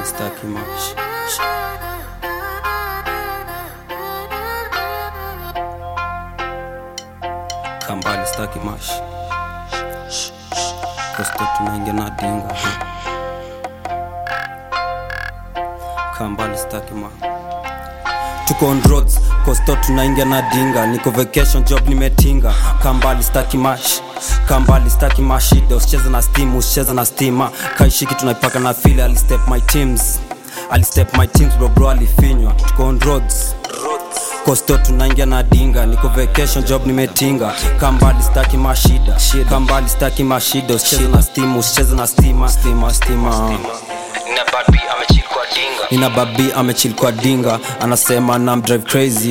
staki mash kambali staki mash kosto tunaingia na dinga kambali staki mash tuko on roads kosto tunaingia na dinga niko vacation job nimetinga kambali staki mash kambali staki mashida usicheze na steam usicheze na stima kaishiki tunaipaka na fili alistep my teams alistep my teams bro bro alifinywa tuko on roads kosto tunaingia na dinga niko vacation job nimetinga kambali staki mashida kambali staki mashida usicheze na steam usicheze na stima stima stima Nina bad B amechill kwa dinga nina babi amechil kwa dinga anasema nam drive crazy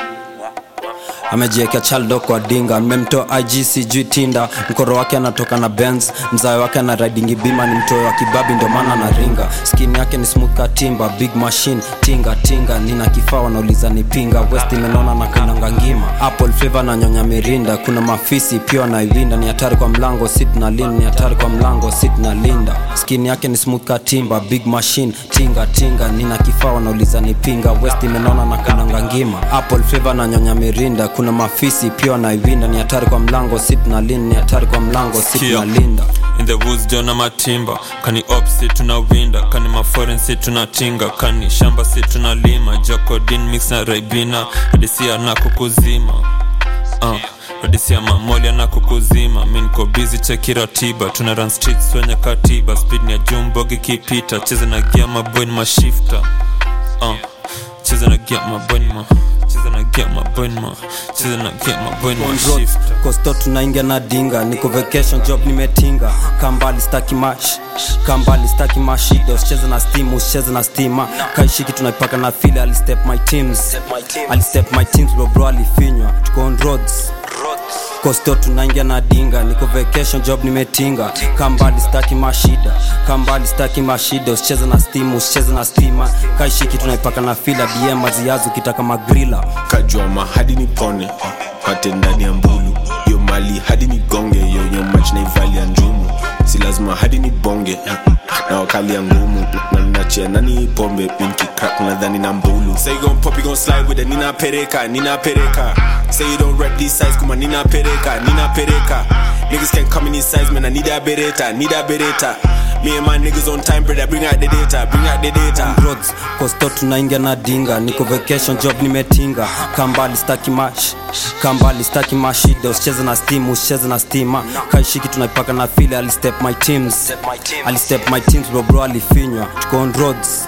amejiekea chaldo kwa dinga nimemtoa ig sijui tinda mkoro wake anatoka na benz mzae wake ana ridingi bima ni mtoe wa kibabi ndio maana na ringa skin yake ni smooth ka timba big machine tinga tinga nina kifaa wanauliza ni pinga west imenona na kananga ngima apple flavor na nyonya mirinda kuna mafisi pia wanaivinda ni hatari kwa mlango sit na lin ni hatari kwa mlango sit na linda skin yake ni smooth ka timba big machine tinga tinga nina kifaa wanauliza ni pinga west imenona na kananga ngima apple flavor na nyonya mirinda kuna mafisi pia wanaivinda ni hatari kwa mlango sit na lin ni hatari kwa mlango sit Sikia. na linda in the woods jona matimba kani opsi tunawinda kani maforen si tunatinga kani shamba si tunalima jokodin mix na raibina hadisia na kukuzima uh. hadisia mamolia na kukuzima mi niko bizi cheki ratiba tuna run streets wenye katiba speed ni ya jumbogi kipita cheza na gia maboy ni mashifta uh. cheza na gia maboy ni ma cheza na gia maboy ni ma cheza na gia maboy ni On roads, mashifta kosto tunaingia na dinga niko vacation job nimetinga kambali staki mash kambali staki mashida usicheze na steam usicheze na stima kaishiki tunaipaka na fili alistep my teams alistep my teams bro bro alifinywa tuko on roads kosto tunaingia na dinga niko vacation job nimetinga kambali staki mashida kambali staki mashida usicheze na steam usicheze na stima kaishiki tunaipaka na fila dm maziazi ukitaka magrila kajua mahadi ni pone pate ndani ya mbulu yo mali hadi ni gonge yo yo mach naivali ya njumu si lazima hadi ni bonge na wakali ya ngumu nalinachia nani pombe pinki crack nadhani na mbulu say you gon pop you gon slide with it nina pereka nina pereka say you don't rap these size kuma nina pereka nina pereka niggas can come in these size man I need a bereta need a bereta me and my niggas on time brother bring out the data bring out the data roads kosto tunaingia na dinga niko vacation job nimetinga kambali staki mash kambali staki mashida usicheze na steam usicheze na stima kaishiki tunaipaka na file alistep my teams alistep my teams bro bro alifinywa tuko on roads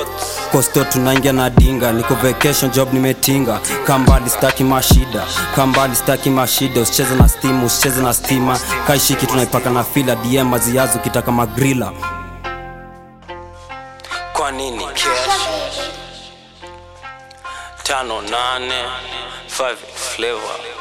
kosto tunaingia na dinga niko vacation job nimetinga kambali staki mashida kambali staki mashida usicheze na steam usicheze na stima kaishiki tunaipaka na fila dm maziazi ukitaka magrila kwa nini cash tano nane five flavor